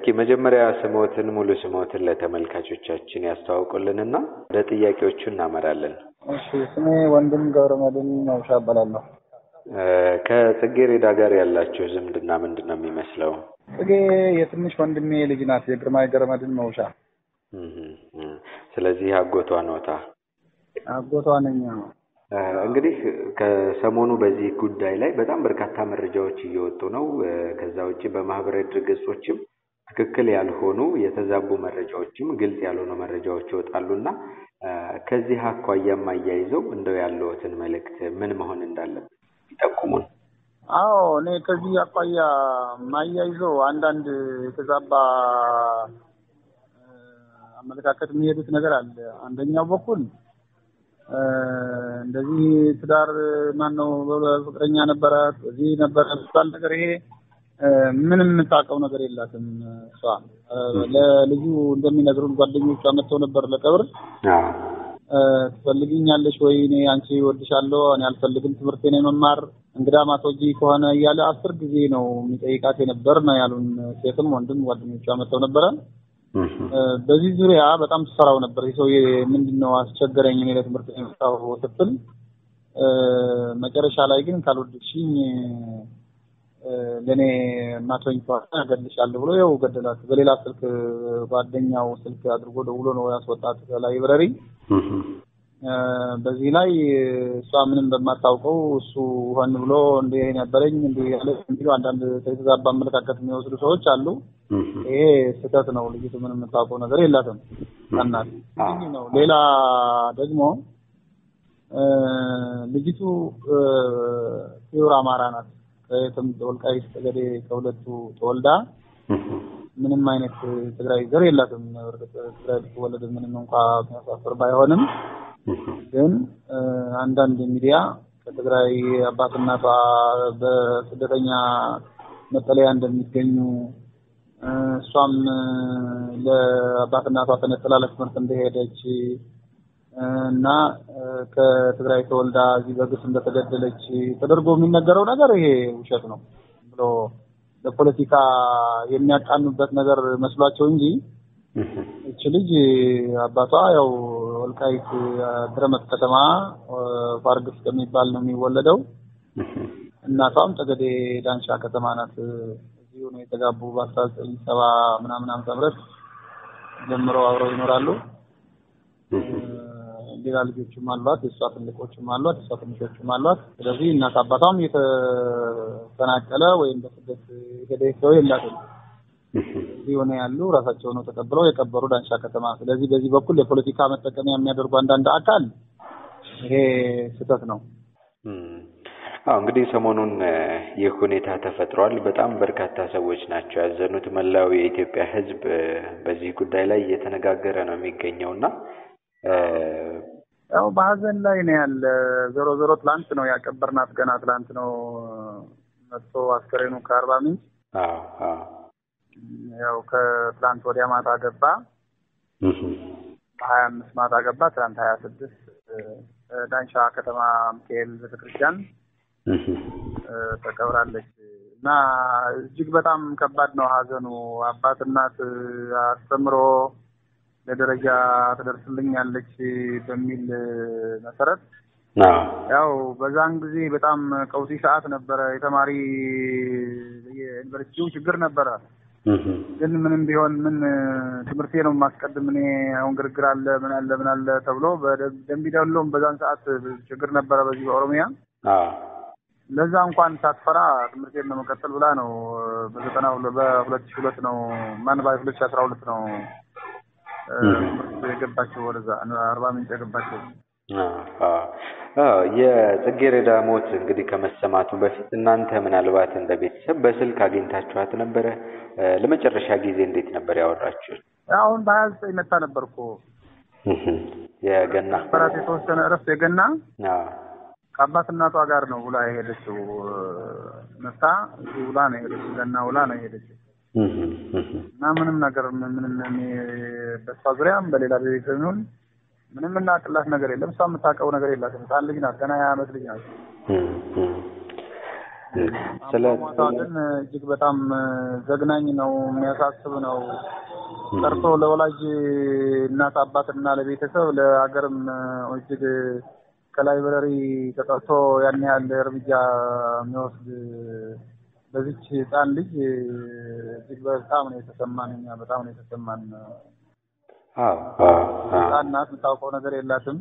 እስኪ መጀመሪያ ስሞትን ሙሉ ስሞትን ለተመልካቾቻችን ያስተዋውቁልንና ወደ ጥያቄዎቹ እናመራለን። እሺ ስሜ ወንድም ገብረመድህን መውሻ እባላለሁ። ከጽጌረዳ ጋር ያላችሁ ዝምድና ምንድን ነው የሚመስለው? ጽጌ የትንሽ ወንድሜ ልጅ ናት። የግርማይ ገብረመድህን መውሻ ስለዚህ አጎቷ ነውታ። አጎቷ ነኝ። እንግዲህ ከሰሞኑ በዚህ ጉዳይ ላይ በጣም በርካታ መረጃዎች እየወጡ ነው። ከዛ ውጭ በማህበራዊ ድረገጾችም ትክክል ያልሆኑ የተዛቡ መረጃዎችም ግልጽ ያልሆኑ መረጃዎች ይወጣሉ እና ከዚህ አኳያም አያይዘው እንደው ያለዎትን መልእክት ምን መሆን እንዳለበት ይጠቁሙን። አዎ እኔ ከዚህ አኳያ ማያይዘው አንዳንድ የተዛባ አመለካከት የሚሄዱት ነገር አለ። አንደኛው በኩል እንደዚህ ትዳር ማነው ፍቅረኛ ነበራት እዚህ ነበረ የሚባል ነገር ይሄ ምንም የምታውቀው ነገር የላትም። እሷ ለልጁ እንደሚነግሩን ጓደኞቿ መጥተው ነበር ለቀብር ትፈልግኛለሽ ወይ? እኔ አንቺ ወድሻለሁ፣ እኔ አልፈልግም፣ ትምህርቴን የመማር እንግዳ ማስወጂ ከሆነ እያለ አስር ጊዜ ነው የሚጠይቃት የነበር ነው ያሉን። ሴትም ወንድም ጓደኞቿ መጥተው ነበረ። በዚህ ዙሪያ በጣም ትሰራው ነበር። ይህ ሰውዬ ምንድን ነው አስቸገረኝ፣ እኔ ለትምህርት የመጣሁ ስትል መጨረሻ ላይ ግን ካልወደድሽኝ ለእኔ ማቶኝ ከሆነ እገልሻለሁ ብሎ ያው ገደላት። በሌላ ስልክ ጓደኛው ስልክ አድርጎ ደውሎ ነው ያስወጣት ላይብረሪ። በዚህ ላይ እሷ ምንም በማታውቀው እሱ ሆን ብሎ እንዲህ ነበረኝ እንዲህ ያለ የሚሉ አንዳንድ የተዛባ አመለካከት የሚወስዱ ሰዎች አሉ። ይሄ ስህተት ነው። ልጅቱ ምንም የምታውቀው ነገር የላትም። እናት ነው። ሌላ ደግሞ ልጅቱ ፒውር አማራ ናት። ከየትም ወልቃይት ጠገዴ ከሁለቱ ተወልዳ ምንም አይነት ትግራይ ዘር የላትም። ትግራይ ብትወለድ ምንም እንኳ የሚያሳፍር ባይሆንም ግን አንዳንድ ሚዲያ ከትግራይ አባት እናቷ በስደተኛ መጠለያ እንደሚገኙ እሷም ለአባት እናቷ ተነጥላ ለትምህርት እንደሄደች እና ከትግራይ ተወልዳ እዚህ በግፍ እንደተገደለች ተደርጎ የሚነገረው ነገር ይሄ ውሸት ነው ብሎ ለፖለቲካ የሚያቃኑበት ነገር መስሏቸው እንጂ እች ልጅ አባቷ ያው ወልቃይት ድረመት ከተማ ፋርግስ ከሚባል ነው የሚወለደው። እናቷም ጠገዴ ዳንሻ ከተማ ናት። እዚሁ ነው የተጋቡ በአስራ ዘጠኝ ሰባ ምናምን ዓመተ ምህረት ጀምረው አብረው ይኖራሉ። ሌላ ልጆችም አሏት። የእሷ ትልቆችም አሏት፣ የእሷ ትንሾችም አሏት። ስለዚህ እናት አባቷም የተፈናቀለ ወይም በስደት ሄደ ሰው የላትም። እዚህ ሆነ ያሉ ራሳቸው ነው ተቀብለው የቀበሩ ዳንሻ ከተማ። ስለዚህ በዚህ በኩል የፖለቲካ መጠቀሚያ የሚያደርጉ አንዳንድ አካል ይሄ ስህተት ነው። አዎ እንግዲህ ሰሞኑን ይህ ሁኔታ ተፈጥሯል። በጣም በርካታ ሰዎች ናቸው ያዘኑት። መላው የኢትዮጵያ ሕዝብ በዚህ ጉዳይ ላይ እየተነጋገረ ነው የሚገኘው እና ያው በሀዘን ላይ ነው ያለ። ዞሮ ዞሮ ትላንት ነው ያቀበርናት። ገና ትላንት ነው መጥቶ አስከሬኑ ከአርባ ምንጭ ያው ከትላንት ወዲያ ማታ ገባ። ሀያ አምስት ማታ ገባ። ትላንት ሀያ ስድስት ዳንሻ ከተማ ሚካኤል ቤተክርስቲያን ተቀብራለች እና እጅግ በጣም ከባድ ነው ሀዘኑ። አባት እናት አስተምሮ ለደረጃ ትደርስልኛለች በሚል መሰረት ያው በዛን ጊዜ በጣም ቀውጢ ሰዓት ነበረ። የተማሪ የዩኒቨርሲቲው ችግር ነበረ። ግን ምንም ቢሆን ምን ትምህርቴ ነው የማስቀድም እኔ አሁን ግርግር አለ ምን አለ ምን አለ ተብሎ በደንቢ ደሎም በዛን ሰዓት ችግር ነበረ በዚህ በኦሮሚያ ለዛ እንኳን ሳትፈራ ትምህርቴን ነው መቀጠል ብላ ነው በዘጠና በሁለት ሺህ ሁለት ነው ማን ባይ ሁለት ሺህ አስራ ሁለት ነው የገባቸው ወደዛ አርባ ምንጭ የገባቸው። የጽጌረዳ ሞት እንግዲህ ከመሰማቱ በፊት እናንተ ምናልባት እንደ ቤተሰብ በስልክ አግኝታችኋት ነበረ? ለመጨረሻ ጊዜ እንዴት ነበር ያወራችሁት? አሁን በሀያ ዘጠኝ መታ ነበር እኮ የገና በራት የተወሰነ እረፍት የገና ከአባት እናቷ ጋር ነው ውላ የሄደችው። መታ እዚህ ውላ ነው የሄደችው። ገና ውላ ነው የሄደችው እና ምንም ነገር ምንም በሷ ዙሪያም በሌላ ቤተሰብ ይሁን ምንም እናቅላት ነገር የለም። እሷ የምታውቀው ነገር የላትም። ህፃን ልጅ ናት። ገና ሀያ ዓመት ልጅ ናት። ስለ አሟሟቷ ግን እጅግ በጣም ዘግናኝ ነው፣ የሚያሳስብ ነው። ቀርቶ ለወላጅ እናት አባትና ለቤተሰብ ለሀገርም እጅግ ከላይብረሪ ተጠርቶ ያን ያህል እርምጃ የሚወስድ በዚች ህፃን ልጅ እጅግ በጣም ነው የተሰማን። እኛ በጣም ነው የተሰማን። አዎ አዎ ህፃን ናት፣ የምታውቀው ነገር የላትም።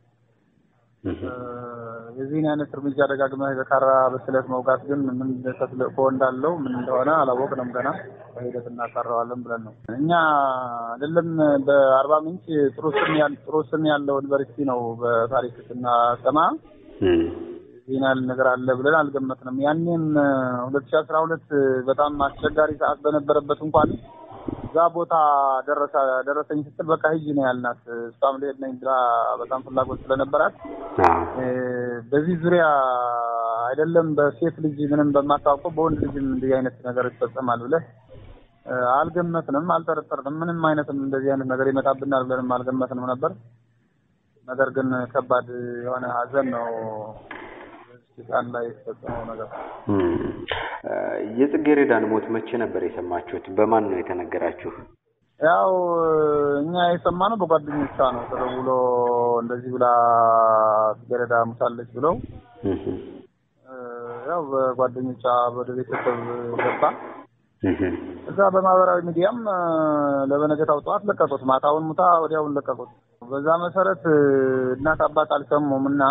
የዚህን አይነት እርምጃ ደጋግመህ በካራ በስለት መውጋት ግን ምን ተልእኮ እንዳለው ምን እንደሆነ አላወቅንም ገና በሂደት እናጣራዋለን ብለን ነው። እኛ አይደለም በአርባ ምንጭ ጥሩ ስም ያል ጥሩ ስም ያለው ዩኒቨርሲቲ ነው በታሪክ ስናሰማ ይህን ያህል ነገር አለ ብለን አልገመትንም። ያኔም ሁለት ሺህ አስራ ሁለት በጣም አስቸጋሪ ሰዓት በነበረበት እንኳን እዛ ቦታ ደረሰ ደረሰኝ ስትል በቃ ሂጂ ነው ያልናት። እሷም ልሄድ ነኝ ብላ በጣም ፍላጎት ስለነበራት በዚህ ዙሪያ አይደለም በሴት ልጅ ምንም በማታውቀው በወንድ ልጅም እንዲህ አይነት ነገር ይፈጸማል ብለህ አልገመትንም፣ አልጠረጠርንም። ምንም አይነትም እንደዚህ አይነት ነገር ይመጣብናል ብለንም አልገመትንም ነበር። ነገር ግን ከባድ የሆነ ሀዘን ነው ህፃን ላይ የተፈጸመው ነገር። የጽጌረዳን ሞት መቼ ነበር የሰማችሁት? በማን ነው የተነገራችሁ? ያው እኛ የሰማነው በጓደኞቿ ነው። ተደውሎ እንደዚህ ብላ ጽጌረዳ ሙታለች ብለው ያው በጓደኞቿ ወደ ቤተሰብ ገባ። እዛ በማህበራዊ ሚዲያም ለበነገታው ጠዋት ለቀቁት። ማታውን ሙታ ወዲያውን ለቀቁት። በዛ መሰረት እናት አባት አልሰሙም እና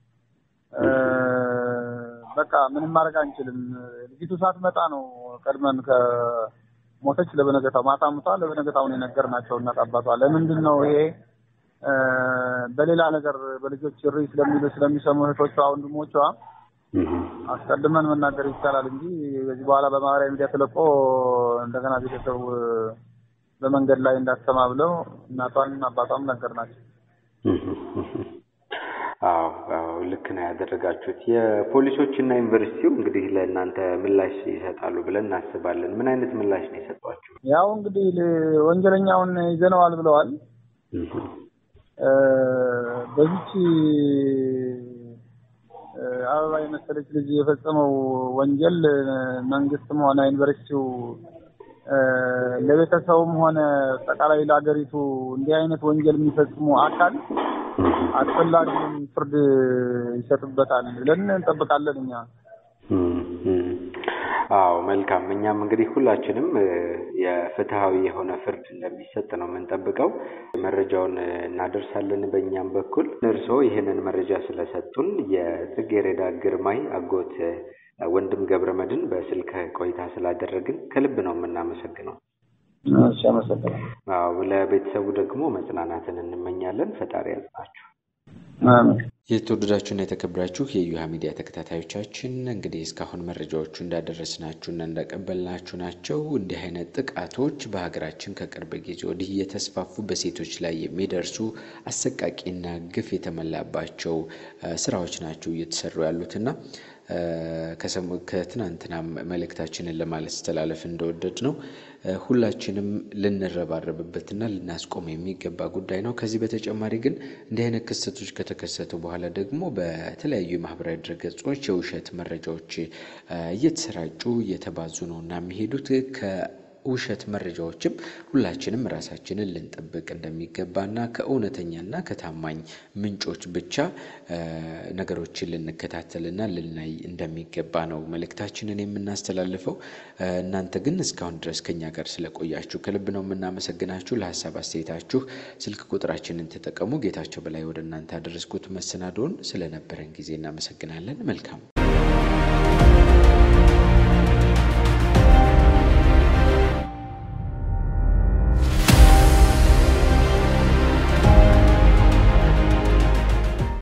በቃ ምንም ማድረግ አንችልም። ልጅቱ ሳትመጣ ነው ቀድመን ከሞተች ለበነገታው ማታ ሙታ ለበነገታው ነው የነገርናቸው እናት አባቷ። ለምንድን ነው ይሄ በሌላ ነገር በልጆች እሪ ስለሚሉ ስለሚሰሙ እህቶቿ፣ ወንድሞቿ አስቀድመን መናገር ይቻላል እንጂ በዚህ በኋላ በማህበራዊ ሚዲያ ተለቆ እንደገና ቤተሰቡ በመንገድ ላይ እንዳትሰማ ብለው እናቷን አባቷም ነገር ናቸው። አዎ አዎ ልክ ነው ያደረጋችሁት። የፖሊሶች እና ዩኒቨርሲቲው እንግዲህ ለእናንተ ምላሽ ይሰጣሉ ብለን እናስባለን። ምን አይነት ምላሽ ነው የሰጧችሁ? ያው እንግዲህ ወንጀለኛውን ይዘነዋል ብለዋል። በዚች አበባ የመሰለች ልጅ የፈጸመው ወንጀል መንግስትም ሆነ ዩኒቨርሲቲው ለቤተሰቡም ሆነ አጠቃላይ ለሀገሪቱ እንዲህ አይነት ወንጀል የሚፈጽሙ አካል አስፈላጊውን ፍርድ ይሰጥበታል ብለን እንጠብቃለን። እኛ አዎ መልካም። እኛም እንግዲህ ሁላችንም የፍትሃዊ የሆነ ፍርድ እንደሚሰጥ ነው የምንጠብቀው። መረጃውን እናደርሳለን በእኛም በኩል። እርስዎ ይህንን መረጃ ስለሰጡን የጽጌረዳ ግርማይ አጎት ወንድም ገብረ መድን በስልክ ቆይታ ስላደረግን ከልብ ነው የምናመሰግነው። እሺ፣ አመሰግናለሁ። አዎ ለቤተሰቡ ደግሞ መጽናናትን እንመኛለን። ፈጣሪ ያጽናችሁ። የተወደዳችሁና የተከበራችሁ የዩሃ ሚዲያ ተከታታዮቻችን እንግዲህ እስካሁን መረጃዎቹ እንዳደረስናችሁና እንዳቀበልናችሁ ናቸው። እንዲህ አይነት ጥቃቶች በሀገራችን ከቅርብ ጊዜ ወዲህ እየተስፋፉ በሴቶች ላይ የሚደርሱ አሰቃቂና ግፍ የተሞላባቸው ስራዎች ናቸው እየተሰሩ ያሉትና ከትናንትና መልእክታችንን ለማለት ስተላለፍ እንደወደድ ነው ሁላችንም ልንረባረብበትና ልናስቆም የሚገባ ጉዳይ ነው። ከዚህ በተጨማሪ ግን እንዲህ አይነት ክስተቶች ከተከሰቱ በኋላ ደግሞ በተለያዩ የማህበራዊ ድረገጾች የውሸት መረጃዎች እየተሰራጩ እየተባዙ ነው እና የሚሄዱት ውሸት መረጃዎችም ሁላችንም ራሳችንን ልንጠብቅ እንደሚገባና ከእውነተኛና ከታማኝ ምንጮች ብቻ ነገሮችን ልንከታተልና ልናይ እንደሚገባ ነው መልእክታችንን የምናስተላልፈው። እናንተ ግን እስካሁን ድረስ ከኛ ጋር ስለቆያችሁ ከልብ ነው የምናመሰግናችሁ። ለሀሳብ አስተያየታችሁ ስልክ ቁጥራችንን ተጠቀሙ። ጌታቸው በላይ ወደ እናንተ ያደረስኩት መሰናዶውን ስለነበረን ጊዜ እናመሰግናለን። መልካም